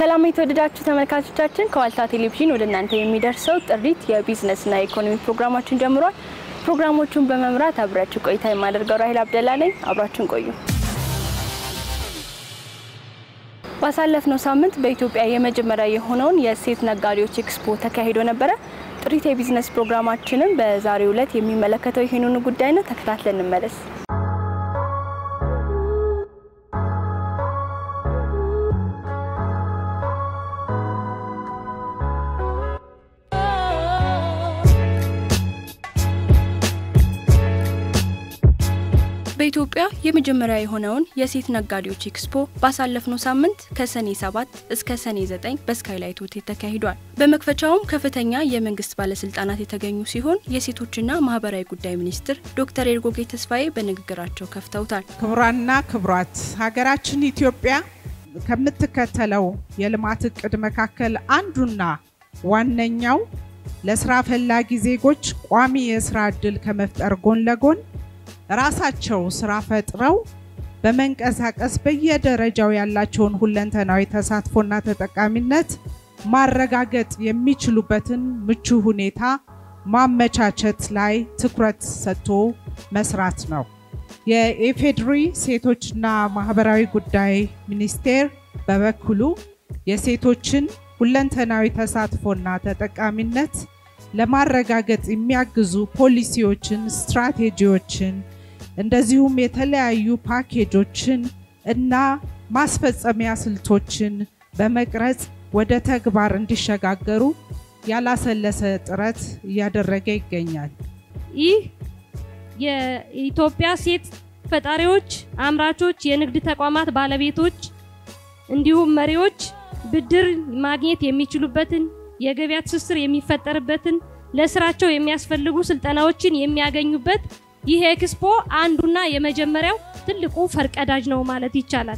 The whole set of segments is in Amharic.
ሰላም የተወደዳችሁ ተመልካቾቻችን፣ ከዋልታ ቴሌቪዥን ወደ እናንተ የሚደርሰው ጥሪት የቢዝነስና የኢኮኖሚ ፕሮግራማችን ጀምሯል። ፕሮግራሞቹን በመምራት አብራችሁ ቆይታ የማደርገው ራሂል አብደላ ነኝ። አብራችሁን ቆዩ። ባሳለፍነው ሳምንት በኢትዮጵያ የመጀመሪያ የሆነውን የሴት ነጋዴዎች ኤክስፖ ተካሂዶ ነበረ። ጥሪት የቢዝነስ ፕሮግራማችንም በዛሬው ዕለት የሚመለከተው ይህንኑ ጉዳይ ነው። ተከታትለን እንመለስ። በኢትዮጵያ የመጀመሪያ የሆነውን የሴት ነጋዴዎች ኤክስፖ ባሳለፍነው ሳምንት ከሰኔ 7 እስከ ሰኔ 9 በስካይላይት ሆቴል ተካሂዷል። በመክፈቻውም ከፍተኛ የመንግስት ባለስልጣናት የተገኙ ሲሆን የሴቶችና ማህበራዊ ጉዳይ ሚኒስትር ዶክተር ኤርጎጌ ተስፋዬ በንግግራቸው ከፍተውታል። ክቡራና ክቡራት ሀገራችን ኢትዮጵያ ከምትከተለው የልማት እቅድ መካከል አንዱና ዋነኛው ለስራ ፈላጊ ዜጎች ቋሚ የስራ እድል ከመፍጠር ጎን ለጎን ራሳቸው ስራ ፈጥረው በመንቀሳቀስ በየደረጃው ያላቸውን ሁለንተናዊ ተሳትፎና ተጠቃሚነት ማረጋገጥ የሚችሉበትን ምቹ ሁኔታ ማመቻቸት ላይ ትኩረት ሰጥቶ መስራት ነው። የኢፌዴሪ ሴቶችና ማህበራዊ ጉዳይ ሚኒስቴር በበኩሉ የሴቶችን ሁለንተናዊ ተሳትፎና ተጠቃሚነት ለማረጋገጥ የሚያግዙ ፖሊሲዎችን፣ ስትራቴጂዎችን እንደዚሁም የተለያዩ ፓኬጆችን እና ማስፈጸሚያ ስልቶችን በመቅረጽ ወደ ተግባር እንዲሸጋገሩ ያላሰለሰ ጥረት እያደረገ ይገኛል። ይህ የኢትዮጵያ ሴት ፈጣሪዎች፣ አምራቾች፣ የንግድ ተቋማት ባለቤቶች እንዲሁም መሪዎች ብድር ማግኘት የሚችሉበትን የገበያ ትስስር የሚፈጠርበትን ለስራቸው የሚያስፈልጉ ስልጠናዎችን የሚያገኙበት ይህ ኤክስፖ አንዱና የመጀመሪያው ትልቁ ፈርቀዳጅ ነው ማለት ይቻላል።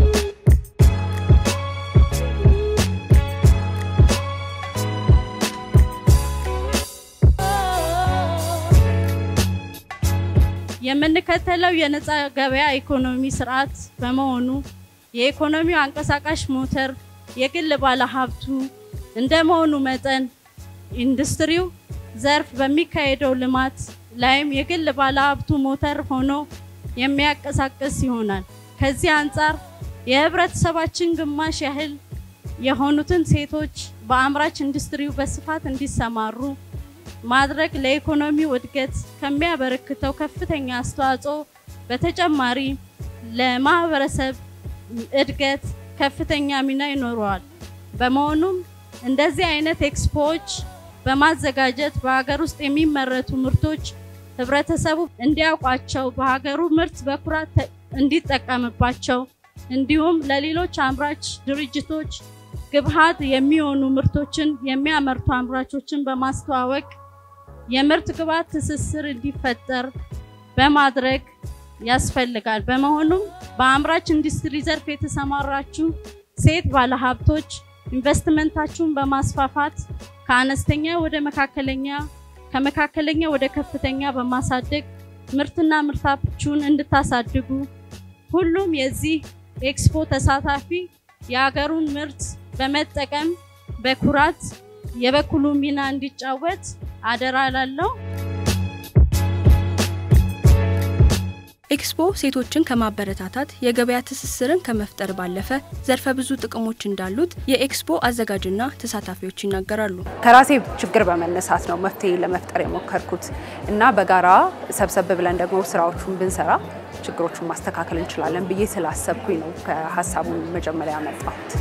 የምንከተለው የነፃ ገበያ ኢኮኖሚ ስርዓት በመሆኑ የኢኮኖሚው አንቀሳቃሽ ሞተር የግል ባለሀብቱ እንደመሆኑ መጠን ኢንዱስትሪው ዘርፍ በሚካሄደው ልማት ላይም የግል ባለሀብቱ ሞተር ሆኖ የሚያንቀሳቅስ ይሆናል። ከዚህ አንጻር የህብረተሰባችን ግማሽ ያህል የሆኑትን ሴቶች በአምራች ኢንዱስትሪው በስፋት እንዲሰማሩ ማድረግ ለኢኮኖሚው እድገት ከሚያበረክተው ከፍተኛ አስተዋጽኦ በተጨማሪ ለማህበረሰብ እድገት ከፍተኛ ሚና ይኖረዋል። በመሆኑም እንደዚህ አይነት ኤክስፖዎች በማዘጋጀት በሀገር ውስጥ የሚመረቱ ምርቶች ህብረተሰቡ እንዲያውቋቸው በሀገሩ ምርት በኩራት እንዲጠቀምባቸው እንዲሁም ለሌሎች አምራች ድርጅቶች ግብዓት የሚሆኑ ምርቶችን የሚያመርቱ አምራቾችን በማስተዋወቅ የምርት ግብዓት ትስስር እንዲፈጠር በማድረግ ያስፈልጋል። በመሆኑም በአምራች ኢንዱስትሪ ዘርፍ የተሰማራችሁ ሴት ባለሀብቶች ኢንቨስትመንታችሁን በማስፋፋት ከአነስተኛ ወደ መካከለኛ ከመካከለኛ ወደ ከፍተኛ በማሳደግ ምርትና ምርታችሁን እንድታሳድጉ ሁሉም የዚህ ኤክስፖ ተሳታፊ የሀገሩን ምርት በመጠቀም በኩራት የበኩሉ ሚና እንዲጫወት አደራ ላለው። ኤክስፖ ሴቶችን ከማበረታታት የገበያ ትስስርን ከመፍጠር ባለፈ ዘርፈ ብዙ ጥቅሞች እንዳሉት የኤክስፖ አዘጋጅና ተሳታፊዎች ይናገራሉ። ከራሴ ችግር በመነሳት ነው መፍትሄ ለመፍጠር የሞከርኩት እና በጋራ ሰብሰብ ብለን ደግሞ ስራዎቹን ብንሰራ ችግሮቹን ማስተካከል እንችላለን ብዬ ስላሰብኩኝ ነው ከሀሳቡን መጀመሪያ ያመጣሁት።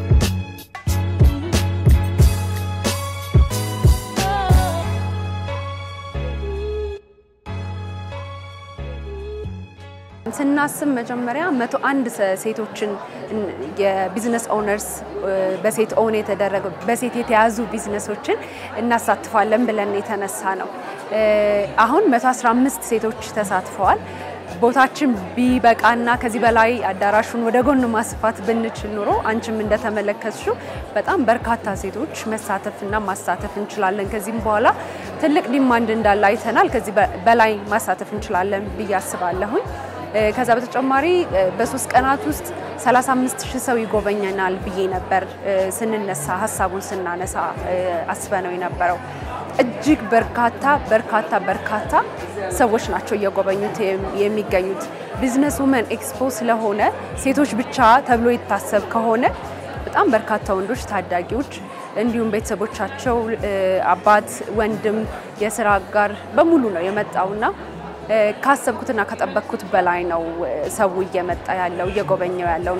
ስናስብ መጀመሪያ መቶ አንድ ሴቶችን የቢዝነስ ኦነርስ በሴት ኦን የተደረገ በሴት የተያዙ ቢዝነሶችን እናሳትፋለን ብለን የተነሳ ነው። አሁን 115 ሴቶች ተሳትፈዋል። ቦታችን ቢበቃና ከዚህ በላይ አዳራሹን ወደ ጎን ማስፋት ብንችል ኑሮ አንቺም እንደተመለከትሽው በጣም በርካታ ሴቶች መሳተፍና ማሳተፍ እንችላለን። ከዚህም በኋላ ትልቅ ዲማንድ እንዳለ አይተናል። ከዚህ በላይ ማሳተፍ እንችላለን ብዬ አስባለሁኝ። ከዛ በተጨማሪ በሶስት ቀናት ውስጥ 35 ሺህ ሰው ይጎበኘናል ብዬ ነበር ስንነሳ ሀሳቡን ስናነሳ አስበነው የነበረው። እጅግ በርካታ በርካታ በርካታ ሰዎች ናቸው እየጎበኙት የሚገኙት። ቢዝነስ ውመን ኤክስፖ ስለሆነ ሴቶች ብቻ ተብሎ ይታሰብ ከሆነ በጣም በርካታ ወንዶች፣ ታዳጊዎች እንዲሁም ቤተሰቦቻቸው አባት፣ ወንድም፣ የስራ አጋር በሙሉ ነው የመጣውና ካሰብኩትና ከጠበቅኩት በላይ ነው ሰው እየመጣ ያለው እየጎበኘው ያለው።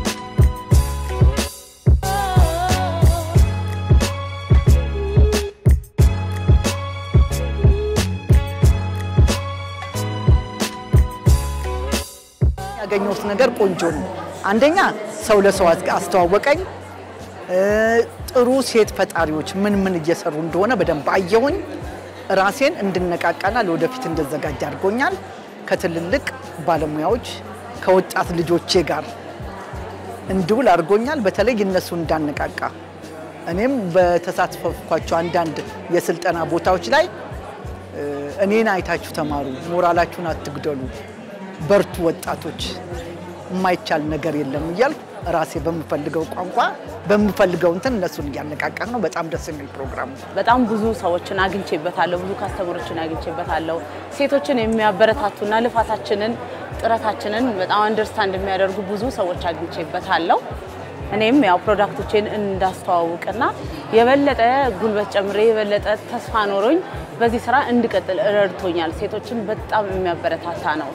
ያገኘሁት ነገር ቆንጆ ነው። አንደኛ ሰው ለሰው አስተዋወቀኝ። ጥሩ ሴት ፈጣሪዎች ምን ምን እየሰሩ እንደሆነ በደንብ አየሁኝ። ራሴን እንድነቃቃና ለወደፊት እንድዘጋጅ አድርጎኛል። ከትልልቅ ባለሙያዎች ከወጣት ልጆቼ ጋር እንድውል አድርጎኛል። በተለይ እነሱ እንዳነቃቃ እኔም በተሳተፍኳቸው አንዳንድ የስልጠና ቦታዎች ላይ እኔን አይታችሁ ተማሩ፣ ሞራላችሁን አትግደሉ፣ በርቱ ወጣቶች፣ የማይቻል ነገር የለም እያልኩ ራሴ በምፈልገው ቋንቋ በምፈልገው እንትን እነሱን እያነቃቃ ነው። በጣም ደስ የሚል ፕሮግራም ነው። በጣም ብዙ ሰዎችን አግኝቼበታለሁ። ብዙ ካስተምሮችን አግኝቼበታለሁ። ሴቶችን የሚያበረታቱና ልፋታችንን ጥረታችንን በጣም አንደርስታንድ የሚያደርጉ ብዙ ሰዎች አግኝቼበታለሁ። እኔም ያው ፕሮዳክቶቼን እንዳስተዋውቅና የበለጠ ጉልበት ጨምሬ የበለጠ ተስፋ ኖሮኝ በዚህ ስራ እንድቀጥል ረድቶኛል። ሴቶችን በጣም የሚያበረታታ ነው።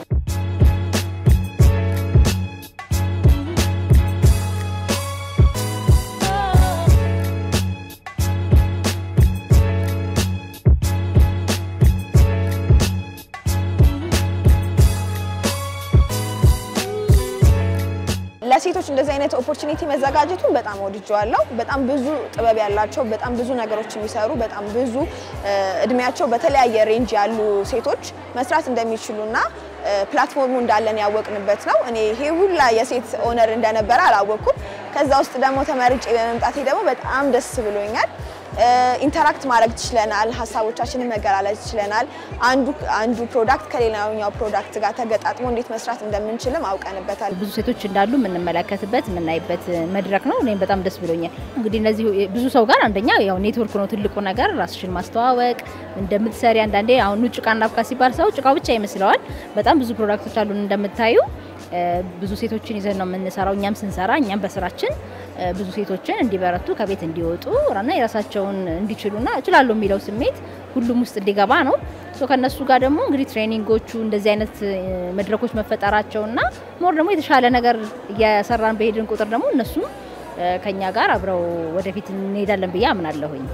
ለሴቶች እንደዚህ አይነት ኦፖርቹኒቲ መዘጋጀቱን በጣም ወድጀዋለሁ። በጣም ብዙ ጥበብ ያላቸው በጣም ብዙ ነገሮች የሚሰሩ በጣም ብዙ እድሜያቸው በተለያየ ሬንጅ ያሉ ሴቶች መስራት እንደሚችሉና ፕላትፎርሙ እንዳለን ያወቅንበት ነው። እኔ ይሄ ሁላ የሴት ኦነር እንደነበረ አላወቅኩም። ከዛ ውስጥ ደግሞ ተመርጬ በመምጣቴ ደግሞ በጣም ደስ ብሎኛል። ኢንተራክት ማድረግ ችለናል። ሀሳቦቻችንን መገላለጽ ችለናል። አንዱ አንዱ ፕሮዳክት ከሌላኛው ፕሮዳክት ጋር ተገጣጥሞ እንዴት መስራት እንደምንችልም አውቀንበታል። ብዙ ሴቶች እንዳሉ የምንመለከትበት የምናይበት መድረክ ነው። እኔም በጣም ደስ ብሎኛል። እንግዲህ እነዚህ ብዙ ሰው ጋር አንደኛ ያው ኔትወርክ ነው ትልቁ ነገር፣ ራስሽን ማስተዋወቅ እንደምትሰሪ። አንዳንዴ አሁን ጭቃ እናብካ ሲባል ሰው ጭቃው ብቻ ይመስለዋል። በጣም ብዙ ፕሮዳክቶች አሉን እንደምታዩ ብዙ ሴቶችን ይዘን ነው የምንሰራው። እኛም ስንሰራ እኛም በስራችን ብዙ ሴቶችን እንዲበረቱ ከቤት እንዲወጡ እና የራሳቸውን እንዲችሉና እችላለሁ የሚለው ስሜት ሁሉም ውስጥ እንዲገባ ነው። ከነሱ ጋር ደግሞ እንግዲህ ትሬኒንጎቹ እንደዚህ አይነት መድረኮች መፈጠራቸውና ሞር ደግሞ የተሻለ ነገር እየሰራን በሄድን ቁጥር ደግሞ እነሱም ከኛ ጋር አብረው ወደፊት እንሄዳለን ብዬ አምናለሁኝ።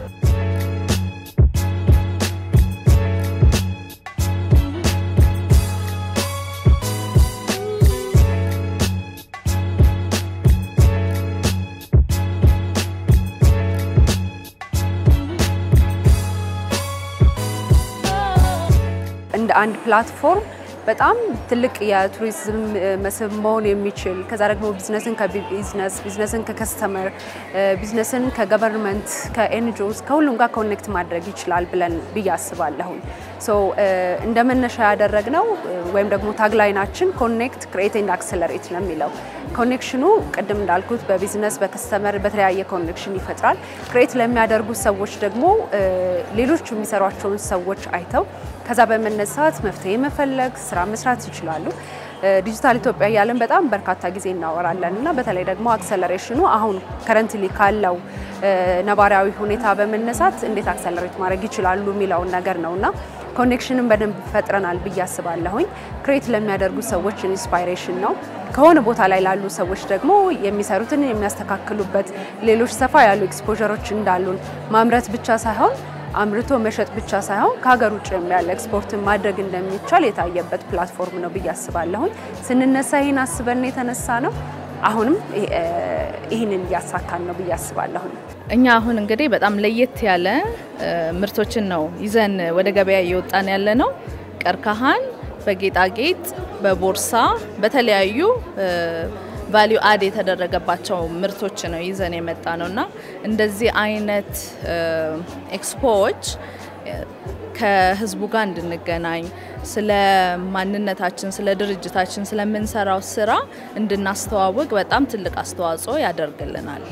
እንደ አንድ ፕላትፎርም በጣም ትልቅ የቱሪዝም መስህብ መሆን የሚችል ከዛ ደግሞ ቢዝነስን ከቢዝነስ ቢዝነስን ከከስተመር ቢዝነስን ከገቨርንመንት ከኤንጂኦስ ከሁሉም ጋር ኮኔክት ማድረግ ይችላል ብለን ብዬ አስባለሁኝ። ሶ እንደ መነሻ ያደረግነው ወይም ደግሞ ታግላይናችን ኮኔክት ክሬት ኤንድ አክሰለሬት ነው የሚለው። ኮኔክሽኑ ቅድም እንዳልኩት በቢዝነስ በከስተመር በተለያየ ኮኔክሽን ይፈጥራል። ክሬት ለሚያደርጉ ሰዎች ደግሞ ሌሎች የሚሰሯቸውን ሰዎች አይተው ከዛ በመነሳት መፍትሄ መፈለግ ስራ መስራት ይችላሉ። ዲጂታል ኢትዮጵያ እያለን በጣም በርካታ ጊዜ እናወራለን እና በተለይ ደግሞ አክሰለሬሽኑ አሁን ከረንትሊ ካለው ነባራዊ ሁኔታ በመነሳት እንዴት አክሰለሬት ማድረግ ይችላሉ የሚለውን ነገር ነው እና ኮኔክሽንን በደንብ ፈጥረናል ብዬ አስባለሁኝ። ክሬት ለሚያደርጉ ሰዎች ኢንስፓይሬሽን ነው። ከሆነ ቦታ ላይ ላሉ ሰዎች ደግሞ የሚሰሩትን የሚያስተካክሉበት ሌሎች ሰፋ ያሉ ኤክስፖዠሮች እንዳሉን ማምረት ብቻ ሳይሆን አምርቶ መሸጥ ብቻ ሳይሆን ከሀገር ውጭ ያለ ኤክስፖርትን ማድረግ እንደሚቻል የታየበት ፕላትፎርም ነው ብዬ አስባለሁኝ። ስንነሳ ይህን አስበን የተነሳ ነው። አሁንም ይህንን እያሳካን ነው ብዬ አስባለሁኝ። እኛ አሁን እንግዲህ በጣም ለየት ያለ ምርቶችን ነው ይዘን ወደ ገበያ እየወጣን ያለ ነው። ቀርከሃን በጌጣጌጥ በቦርሳ በተለያዩ ቫሊዩ አድ የተደረገባቸው ምርቶች ነው ይዘን የመጣ ነው እና እንደዚህ አይነት ኤክስፖዎች ከህዝቡ ጋር እንድንገናኝ ስለ ማንነታችን፣ ስለ ድርጅታችን፣ ስለምንሰራው ስራ እንድናስተዋውቅ በጣም ትልቅ አስተዋጽኦ ያደርግልናል።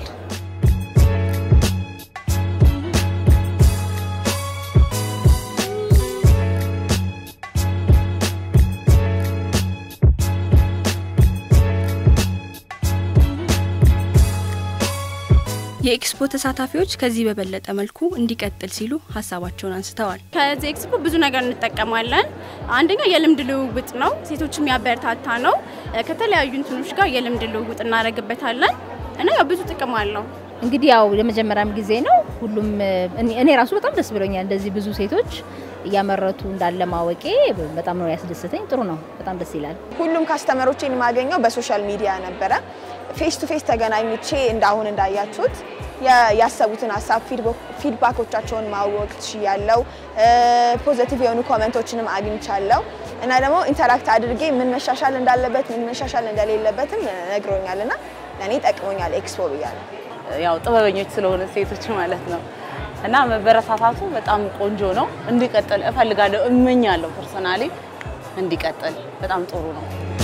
የኤክስፖ ተሳታፊዎች ከዚህ በበለጠ መልኩ እንዲቀጥል ሲሉ ሀሳባቸውን አንስተዋል። ከዚህ ኤክስፖ ብዙ ነገር እንጠቀማለን። አንደኛ የልምድ ልውውጥ ነው፣ ሴቶች የሚያበረታታ ነው። ከተለያዩ እንትኖች ጋር የልምድ ልውውጥ እናደርግበታለን እና ያው ብዙ ጥቅም አለው። እንግዲህ ያው የመጀመሪያም ጊዜ ነው። ሁሉም እኔ ራሱ በጣም ደስ ብሎኛል። እንደዚህ ብዙ ሴቶች እያመረቱ እንዳለ ማወቄ በጣም ነው ያስደስተኝ። ጥሩ ነው፣ በጣም ደስ ይላል። ሁሉም ካስተመሮቼን የማገኘው በሶሻል ሚዲያ ነበረ። ፌስ ቱ ፌስ ተገናኝቼ እንዳሁን እንዳያችሁት ያሰቡትን ሀሳብ ፊድባኮቻቸውን ማወቅ ችያለው። ፖዘቲቭ የሆኑ ኮመንቶችንም አግኝቻለሁ እና ደግሞ ኢንተራክት አድርጌ ምን መሻሻል እንዳለበት ምን መሻሻል እንደሌለበትም ነግሮኛል እና ለእኔ ጠቅሞኛል ኤክስፖ ብያለሁ። ያው ጥበበኞች ስለሆነ ሴቶች ማለት ነው እና መበረታታቱ በጣም ቆንጆ ነው። እንዲቀጥል እፈልጋለሁ፣ እመኛለሁ። ፐርሰናሊ እንዲቀጥል በጣም ጥሩ ነው።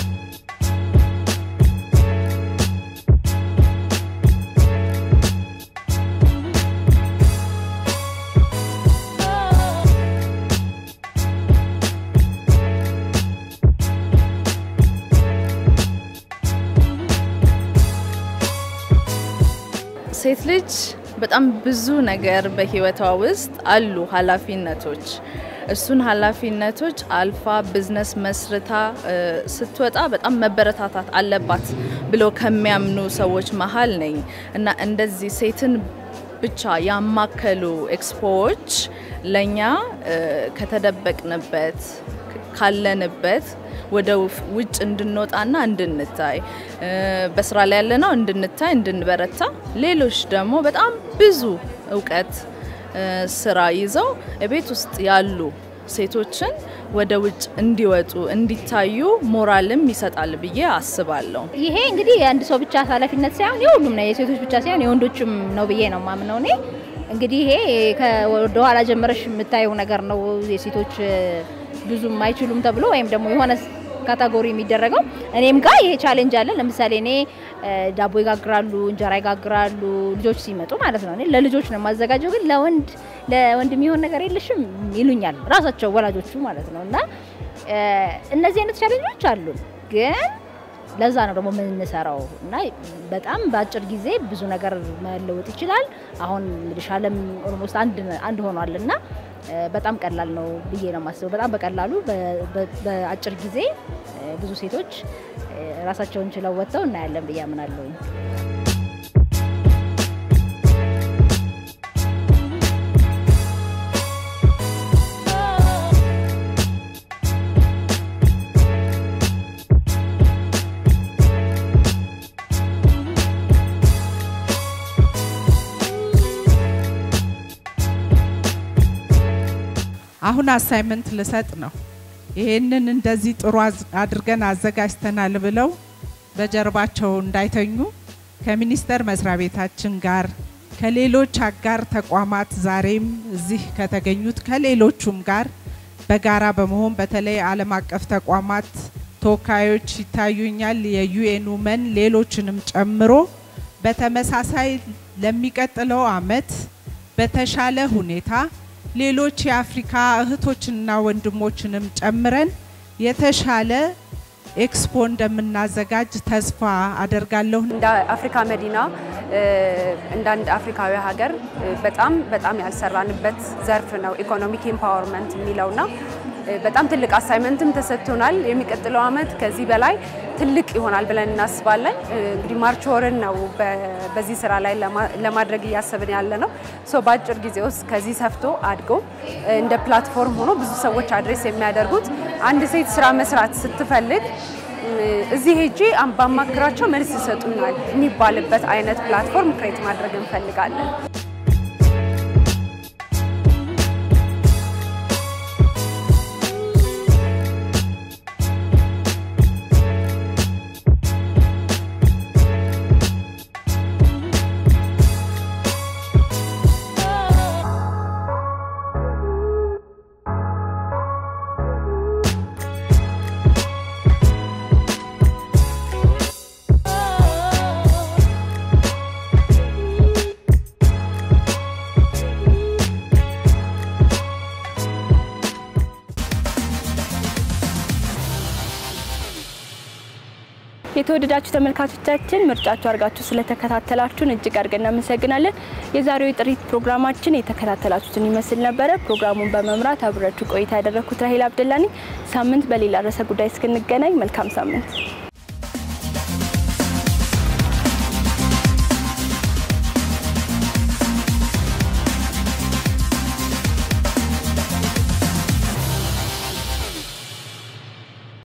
ሴት ልጅ በጣም ብዙ ነገር በህይወቷ ውስጥ አሉ ኃላፊነቶች። እሱን ኃላፊነቶች አልፋ ቢዝነስ መስርታ ስትወጣ በጣም መበረታታት አለባት ብለው ከሚያምኑ ሰዎች መሀል ነኝ እና እንደዚህ ሴትን ብቻ ያማከሉ ኤክስፖዎች ለእኛ ከተደበቅንበት ካለንበት ወደ ውጭ እንድንወጣና እንድንታይ በስራ ላይ ያለነው እንድንታይ እንድንበረታ፣ ሌሎች ደግሞ በጣም ብዙ እውቀት ስራ ይዘው ቤት ውስጥ ያሉ ሴቶችን ወደ ውጭ እንዲወጡ እንዲታዩ ሞራልም ይሰጣል ብዬ አስባለሁ። ይሄ እንግዲህ የአንድ ሰው ብቻ ኃላፊነት ሳይሆን የሁሉም ነው፣ የሴቶች ብቻ ሳይሆን የወንዶችም ነው ብዬ ነው ማምነው እኔ። እንግዲህ ይሄ ከወደኋላ ጀመረሽ የምታየው ነገር ነው። የሴቶች ብዙም አይችሉም ተብሎ ወይም ደግሞ የሆነ ካታጎሪ የሚደረገው እኔም ጋር ይሄ ቻሌንጅ አለ። ለምሳሌ እኔ ዳቦ ይጋግራሉ፣ እንጀራ ይጋግራሉ ልጆች ሲመጡ ማለት ነው። እኔ ለልጆች ነው የማዘጋጀው፣ ግን ለወንድ ለወንድ የሚሆን ነገር የለሽም ይሉኛል ራሳቸው ወላጆቹ ማለት ነው። እና እነዚህ አይነት ቻሌንጆች አሉ ግን ለዛ ነው ደግሞ የምንሰራው እና በጣም በአጭር ጊዜ ብዙ ነገር መለወጥ ይችላል። አሁን እንግዲህ ዓለም ኦልሞስት አንድ አንድ ሆኗል እና በጣም ቀላል ነው ብዬ ነው የማስበው። በጣም በቀላሉ በአጭር ጊዜ ብዙ ሴቶች ራሳቸውን ችለው ወጥተው እናያለን ብዬ አምናለሁ። አሁን አሳይመንት ልሰጥ ነው። ይሄንን እንደዚህ ጥሩ አድርገን አዘጋጅተናል ብለው በጀርባቸው እንዳይተኙ ከሚኒስቴር መስሪያ ቤታችን ጋር ከሌሎች አጋር ተቋማት ዛሬም እዚህ ከተገኙት ከሌሎቹም ጋር በጋራ በመሆን በተለይ ዓለም አቀፍ ተቋማት ተወካዮች ይታዩኛል፣ የዩኤን ውመን ሌሎችንም ጨምሮ በተመሳሳይ ለሚቀጥለው አመት በተሻለ ሁኔታ ሌሎች የአፍሪካ እህቶችንና ወንድሞችንም ጨምረን የተሻለ ኤክስፖ እንደምናዘጋጅ ተስፋ አደርጋለሁ። እንደ አፍሪካ መዲና እንደ አንድ አፍሪካዊ ሀገር በጣም በጣም ያልሰራንበት ዘርፍ ነው ኢኮኖሚክ ኤምፓወርመንት የሚለውና በጣም ትልቅ አሳይመንትም ተሰጥቶናል። የሚቀጥለው አመት ከዚህ በላይ ትልቅ ይሆናል ብለን እናስባለን። እንግዲህ ማርች ወርን ነው በዚህ ስራ ላይ ለማድረግ እያሰብን ያለ ነው። ሶ በአጭር ጊዜ ውስጥ ከዚህ ሰፍቶ አድጎ እንደ ፕላትፎርም ሆኖ ብዙ ሰዎች አድሬስ የሚያደርጉት አንድ ሴት ስራ መስራት ስትፈልግ እዚህ ሄጄ ባማክራቸው መልስ ይሰጡናል የሚባልበት አይነት ፕላትፎርም ክሬት ማድረግ እንፈልጋለን። የተወደዳችሁ ተመልካቾቻችን ምርጫችሁ አድርጋችሁ ስለተከታተላችሁን እጅግ አድርገን እናመሰግናለን። የዛሬው የጥሪት ፕሮግራማችን የተከታተላችሁትን ይመስል ነበረ። ፕሮግራሙን በመምራት አብራችሁ ቆይታ ያደረግኩት ራሄል አብደላ ነኝ። ሳምንት በሌላ ርዕሰ ጉዳይ እስክንገናኝ መልካም ሳምንት